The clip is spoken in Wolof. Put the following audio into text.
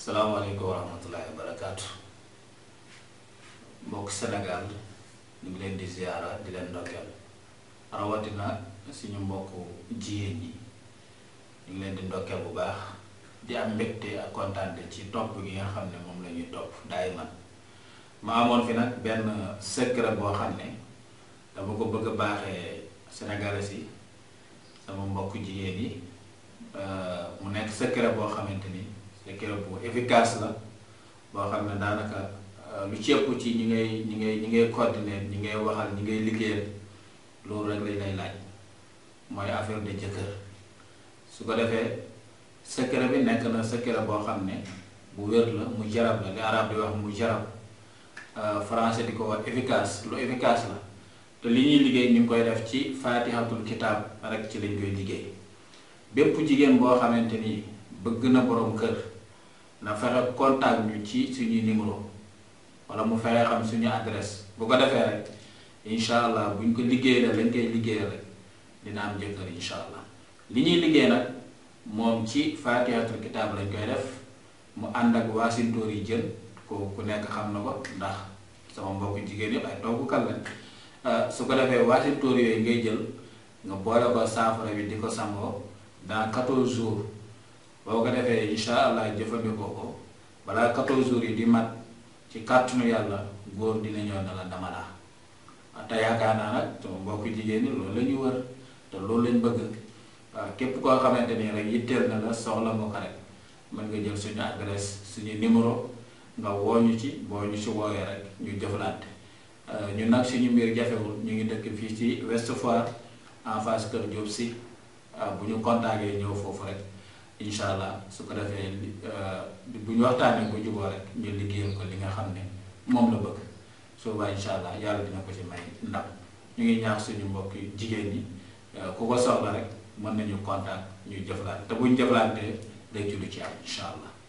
salaamaaleykum wa rahmatullahi wa barakaatu mbokk Sénégal ñu ngi leen di ziara di leen ndokkeel rawatina suñu mbokk jigéen ñi ñu ngi leen di ndokkeel bu baax di am mbégte ak kontaante ci topp gi nga xam ne moom la ñuy topp daay man ma amoon fi nag benn secret boo xam ne dama ko bëgg a baaxee sénégalais yi sama mbokk jigéen yi mu nekk secret boo xamante ni secret bu efficace la boo xam ne daanaka lu ci ëpp ci ñi ngay ñi ngay ñi ngay coordonner ñi ngay waxal ñi ngay liggéeyal loolu rek lañ lay laaj mooy affaire de jëkkër su ko defee secret bi nekk na secret boo xam ne bu wér la mu jarab la li arab di wax mu jarab français di ko wax efficace lu efficace la te li ñuy liggéey ñu ngi koy def ci faatihatul kitaab rek ci lañ koy liggéey bépp jigéen boo xamante ni bëgg na borom kër na fexe contact ñu ci suñuy numéro wala mu fexe xam suñu adresse bu ko defee rek incha allah buñ ko liggéey la lañ koy liggéey rek dina am jëkkër incha allah li ñuy liggéey nag moom ci faatihatul kitaab lañ koy def mu ànd ak waasintóor yi jën ko ku nekk xam na ko ndax sama mbokku jigéen yëpp ay toggukat lañ su ko defee waasintóor yooyu ngay jël nga boole ko saafara bi di ko sangoo dans 14 jours boo ko defee incha allah jëfandikoo ko balaa 14 jours yi di mat ci kàttanu yàlla góor dina ñëw na la dama laa te yaakaar naa nag sama mbokk jigéen ñi loolu la ñu wër te loolu lañ bëgg waaw képp koo xamante ni rek yitteel na la soxla nga ko rek mën nga jël suñu adresse suñu numéro nga woo ñu ci boo ñu ci woowee rek ñu jëflante ñun nag suñu mbir jafewul ñu ngi dëkk fii ci Ouest Foire en face Kër Diop si bu ñu contacté ñëw foofu rek incha allah su ko defee bu ñu waxtaanee bu juboo rek ñu liggéeyal ko li nga xam ne moom la bëgg soobaa incha allah yàlla dina ko ci may ndam ñu ngi ñaax suñu mbokk jigéen ñi ku ko soxla rek mën nañu contact ñu jëflante te bu ñu jëflantee day ci lu ci am incha allah.